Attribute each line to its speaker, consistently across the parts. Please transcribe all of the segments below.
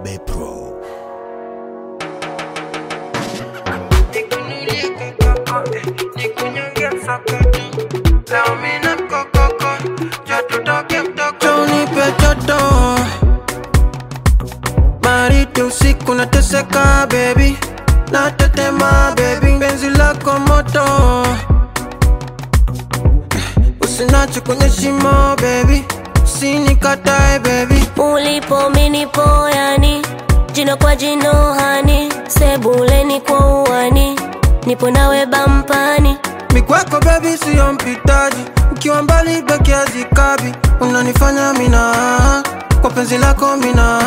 Speaker 1: Kobe Pro.
Speaker 2: Nikunulie kokoko, nikunyonge msokoto. Leo mina mkokoko, njoo tutoke mtoko. Njoo unipe joto. Baridi usiku nateseka baby, natetema baby, penzi lako moto. Usinache kwenye shimo baby, usinikatae baby.
Speaker 3: ulipo minipo yani jino kwa jino hani sebuleni kwa uwani nipo nawe bampani
Speaker 2: mikwako bebi siyo mpitaji ukiwa mbali beki hazikabi unanifanya mina kwa penzi lako mina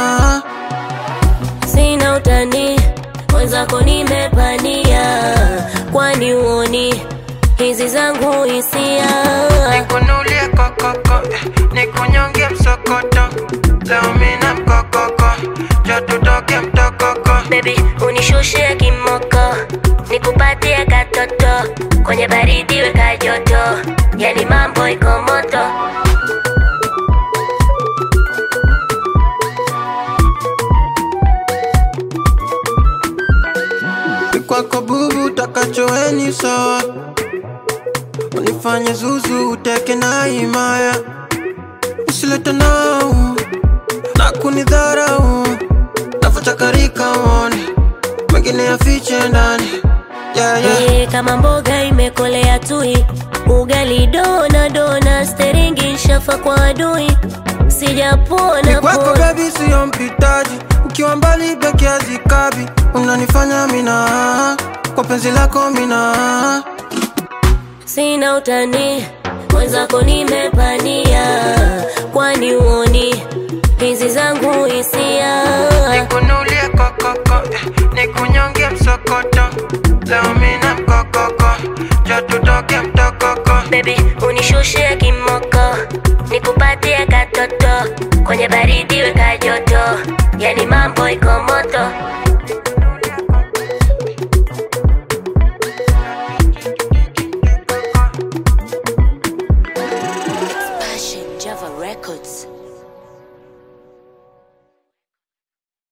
Speaker 3: sina utani mwenzako nimepania kwani uoni hizi zangu hisia
Speaker 2: nikunulie kokoko eh, nikunyonge msokoto leo mina mkokoko jo tutoke mtokoko
Speaker 3: bebi unishushe kimoko nikupatie katoto kwenye baridi weka joto yani mambo iko moto
Speaker 2: mikwako bubu takachoeni sawa unifanye zuzu uteke na himaya usilete nau na kunidharau nafochakarika uone mengine yafiche ndani yeah, yeah.
Speaker 3: Ee, kama mboga imekolea tui ugali dona dona steringi shafa kwa adui sijapona
Speaker 2: kwako
Speaker 3: pona
Speaker 2: bebi siyo mpitaji ukiwa mbali beki hazikabi unanifanya mina kwa penzi lako mina
Speaker 3: sina utani mwenzako nimepania kwani uoni hizi zangu hisia
Speaker 2: nikunulie kokoko eh, nikunyonge msokoto leo mina mkokoko jo tutoke mtokoko
Speaker 3: bebi unishushe kimoko nikupatie katoto kwenye baridi weka joto yani mambo iko moto